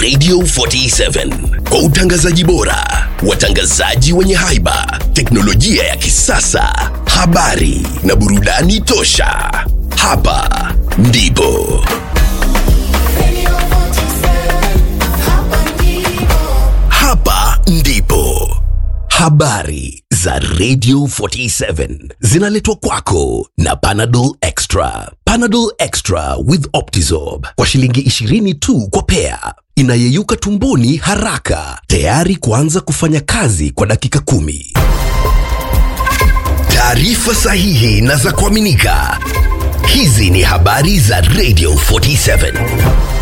Radio 47 kwa utangazaji bora, watangazaji wenye haiba, teknolojia ya kisasa, habari na burudani tosha. Hapa ndipo hapa ndipo habari za Radio 47 zinaletwa kwako na Panadol Extra. Panadol Extra with Optizorb kwa shilingi 20 tu kwa pea, inayeyuka tumboni haraka, tayari kuanza kufanya kazi kwa dakika kumi. Taarifa sahihi na za kuaminika. Hizi ni habari za Radio 47.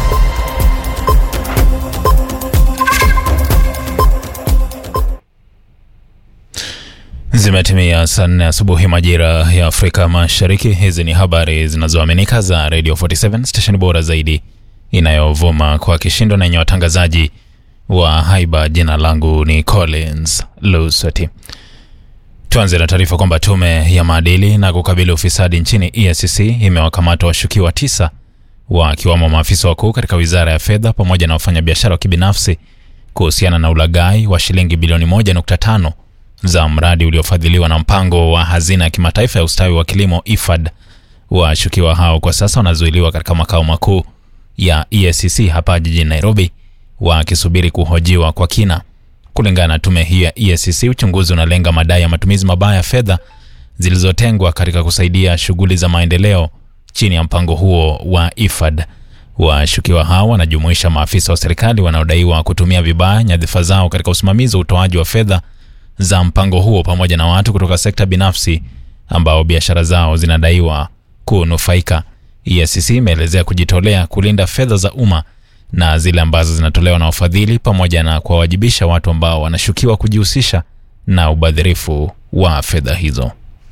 Zimetimia saa nne asubuhi majira ya Afrika Mashariki. Hizi ni habari zinazoaminika za Radio 47 station bora zaidi inayovuma kwa kishindo na yenye watangazaji wa haiba. Jina langu ni Collins Lusati. Tuanze na taarifa kwamba tume ya maadili na kukabili ufisadi nchini EACC imewakamata washukiwa tisa wakiwamo maafisa wakuu katika wizara ya fedha pamoja na wafanyabiashara wa kibinafsi kuhusiana na ulaghai wa shilingi bilioni 1.5 za mradi uliofadhiliwa na mpango wa hazina ya kimataifa ya ustawi wa kilimo IFAD. Washukiwa hao kwa sasa wanazuiliwa katika makao makuu ya EACC hapa jijini Nairobi wakisubiri kuhojiwa kwa kina. Kulingana na tume hiyo ya EACC, uchunguzi unalenga madai ya matumizi mabaya ya fedha zilizotengwa katika kusaidia shughuli za maendeleo chini ya mpango huo wa IFAD. Washukiwa hao wanajumuisha maafisa wa serikali wanaodaiwa kutumia vibaya nyadhifa zao katika usimamizi wa utoaji wa fedha za mpango huo pamoja na watu kutoka sekta binafsi ambao biashara zao zinadaiwa kunufaika. EACC imeelezea kujitolea kulinda fedha za umma na zile ambazo zinatolewa na wafadhili pamoja na kuwawajibisha watu ambao wanashukiwa kujihusisha na ubadhirifu wa fedha hizo.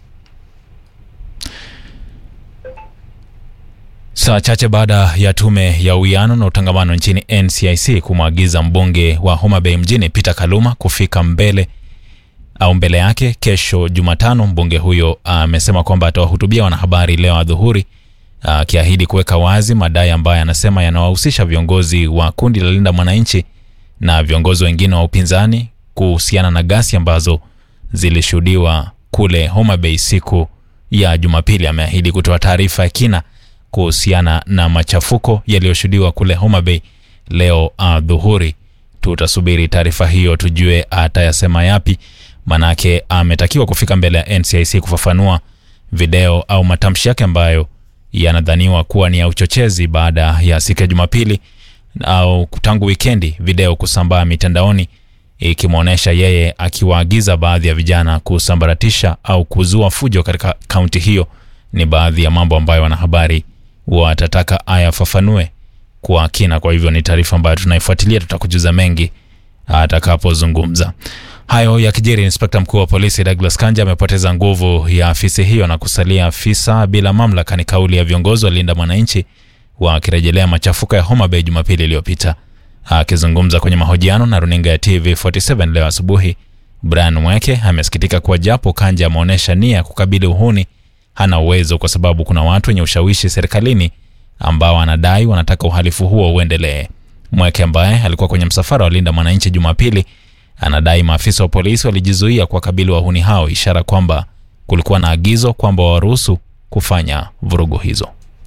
Saa chache baada ya tume ya uwiano na utangamano nchini NCIC kumwagiza mbunge wa Homa Bay mjini Peter Kaluma kufika mbele au mbele yake kesho Jumatano, mbunge huyo amesema kwamba atawahutubia wanahabari leo adhuhuri, akiahidi kuweka wazi madai ambayo anasema yanawahusisha viongozi wa kundi la Linda Mwananchi na viongozi wengine wa upinzani kuhusiana na ghasia ambazo zilishuhudiwa kule Homa Bay siku ya Jumapili. Ameahidi kutoa taarifa ya kina kuhusiana na machafuko yaliyoshuhudiwa kule Homa Bay leo adhuhuri. Tutasubiri taarifa hiyo tujue atayasema yapi, manake ametakiwa kufika mbele ya NCIC kufafanua video au matamshi yake ambayo yanadhaniwa kuwa ni ya uchochezi baada ya siku ya Jumapili au tangu wikendi, video kusambaa mitandaoni ikimwonyesha yeye akiwaagiza baadhi ya vijana kusambaratisha au kuzua fujo katika kaunti hiyo. Ni baadhi ya mambo ambayo wanahabari watataka ayafafanue kwa kina. Kwa hivyo ni taarifa ambayo tunaifuatilia, tutakujuza mengi atakapozungumza. Hayo yakijiri, inspekta mkuu wa polisi Douglas Kanja amepoteza nguvu ya afisi hiyo na kusalia afisa bila mamlaka. Ni kauli ya viongozi wa Linda Mwananchi wakirejelea machafuko ya Homa Bay Jumapili iliyopita. Akizungumza kwenye mahojiano na runinga ya TV47 leo asubuhi, Brian Mweke amesikitika kuwa japo Kanja ameonyesha nia ya kukabili uhuni, hana uwezo kwa sababu kuna watu wenye ushawishi serikalini ambao anadai wanataka uhalifu huo uendelee. Mweke ambaye alikuwa kwenye msafara wa Linda Mwananchi Jumapili anadai maafisa wa polisi walijizuia kuwakabili wahuni hao, ishara kwamba kulikuwa na agizo kwamba waruhusu kufanya vurugu hizo.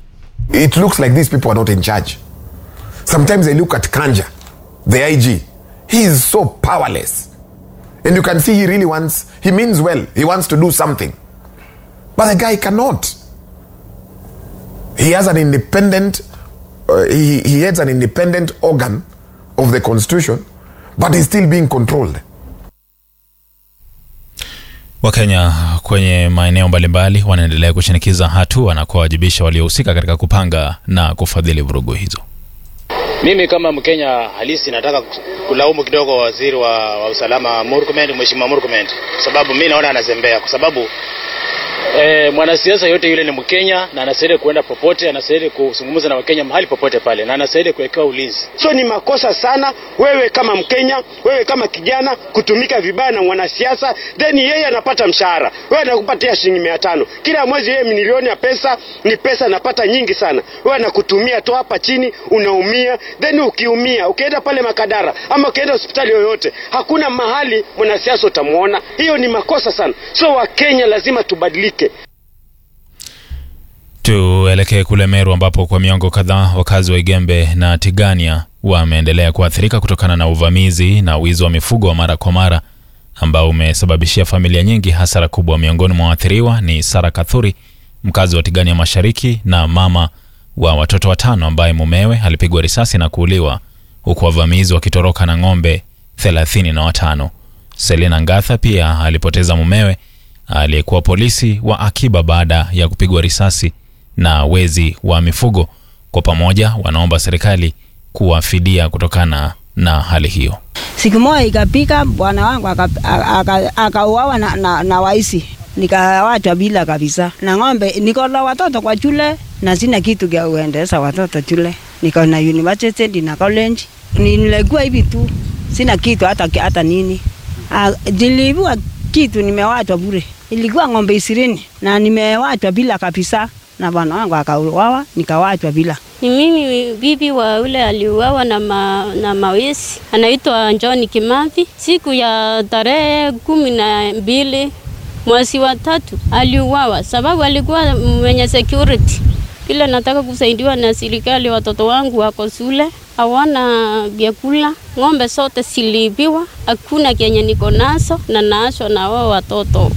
It looks like these people are not in charge. Sometimes I look at Kanja, the IG. He is so powerless. And you can see he really wants, he means well. He wants to do something. But the guy cannot. He has an independent, uh, he, he heads an independent organ of the constitution, but he's still being controlled. Wakenya kwenye maeneo mbalimbali wanaendelea kushinikiza hatua na kuwawajibisha waliohusika katika kupanga na kufadhili vurugu hizo. Mimi kama Mkenya halisi nataka kulaumu kidogo waziri wa, wa usalama Murkomen, Mheshimiwa Murkomen, kwa sababu mi naona anazembea, kwa sababu E, mwanasiasa yote yule ni Mkenya na anastahili kuenda popote, anastahili kuzungumza na Wakenya mahali popote pale, na anastahili kuwekewa ulinzi. So ni makosa sana wewe kama Mkenya, wewe kama kijana kutumika vibaya na mwanasiasa, then yeye anapata mshahara, wewe anakupatia shilingi mia tano kila mwezi, yeye milioni ya pesa, ni pesa anapata nyingi sana, wewe anakutumia tu hapa chini, unaumia. Then ukiumia, ukienda pale Makadara ama ukienda hospitali yoyote, hakuna mahali mwanasiasa utamwona. Hiyo ni makosa sana. So Wakenya lazima tubadilike. Tuelekee kule Meru ambapo kwa miongo kadhaa wakazi wa Igembe na Tigania wameendelea kuathirika kutokana na uvamizi na wizi wa mifugo wa mara kwa mara ambao umesababishia familia nyingi hasara kubwa. Miongoni mwa waathiriwa ni Sara Kathuri, mkazi wa Tigania Mashariki na mama wa watoto watano, ambaye mumewe alipigwa risasi na kuuliwa huku wavamizi wakitoroka na ng'ombe thelathini na watano. Selina Ngatha pia alipoteza mumewe aliyekuwa polisi wa akiba baada ya kupigwa risasi na wezi wa mifugo. Kwa pamoja wanaomba serikali kuwafidia kutokana na hali hiyo. Siku moja ikapika bwana wangu akauawa aka, aka na, na, na waisi nikawachwa bila kabisa na ng'ombe. Niko na watoto kwa shule na sina kitu kya kuendeleza watoto shule. Niko na university na college, nilikuwa hivi tu, sina kitu hata, hata nini. Niliibua kitu, nimewachwa bure. Ilikuwa ng'ombe ishirini na nimewachwa bila kabisa na bwana wangu akauawa, nikawachwa bila. Ni mimi bibi wa ule aliuawa na, ma, na mawezi anaitwa John Kimathi siku ya tarehe kumi na mbili mwezi wa tatu aliuawa, sababu alikuwa mwenye security. Ile nataka kusaidiwa na serikali, watoto wangu wako shule hawana vyakula, ng'ombe zote ziliibiwa, hakuna kenye niko nazo na naashwa na wao watoto.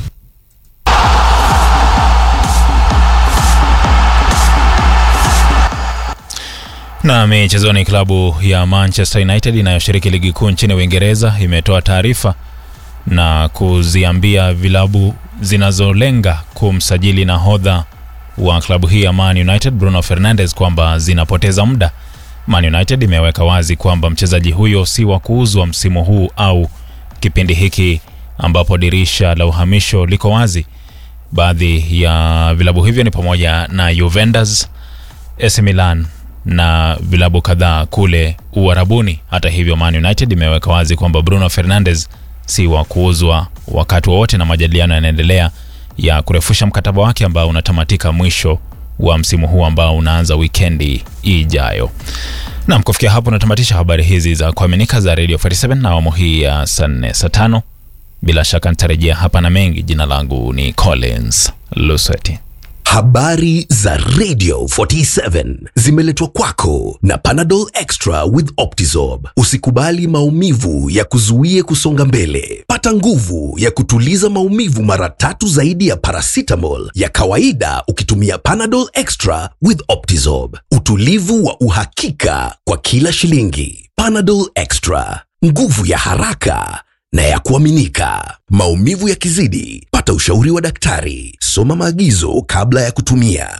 Na michezoni, klabu ya Manchester United inayoshiriki ligi kuu nchini Uingereza imetoa taarifa na kuziambia vilabu zinazolenga kumsajili nahodha wa klabu hii ya Man United Bruno Fernandes kwamba zinapoteza muda. Man United imeweka wazi kwamba mchezaji huyo si wa kuuzwa msimu huu au kipindi hiki ambapo dirisha la uhamisho liko wazi. Baadhi ya vilabu hivyo ni pamoja na Juventus, AC Milan na vilabu kadhaa kule Uarabuni. Hata hivyo, Man United imeweka wazi kwamba Bruno Fernandes si wa kuuzwa wakati wowote, na majadiliano yanaendelea ya kurefusha mkataba wake ambao unatamatika mwisho wa msimu huu ambao unaanza wikendi ijayo. Nam, kufikia hapo natamatisha habari hizi za kuaminika za Radio 47 na awamu hii ya saa nne saa tano. Bila shaka nitarejea hapa na mengi. Jina langu ni Collins Lusweti. Habari za Radio 47 zimeletwa kwako na Panadol Extra with Optizorb. Usikubali maumivu ya kuzuie kusonga mbele. Pata nguvu ya kutuliza maumivu mara tatu zaidi ya paracetamol ya kawaida ukitumia Panadol Extra with Optizorb. Utulivu wa uhakika kwa kila shilingi. Panadol Extra, nguvu ya haraka na ya kuaminika. Maumivu yakizidi, pata ushauri wa daktari. Soma maagizo kabla ya kutumia.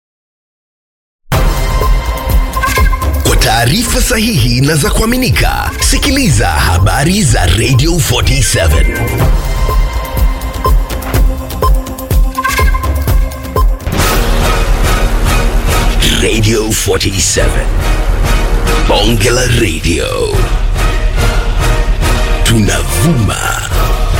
Kwa taarifa sahihi na za kuaminika, sikiliza habari za Radio 47. Radio 47. Bonge la Radio. Tunavuma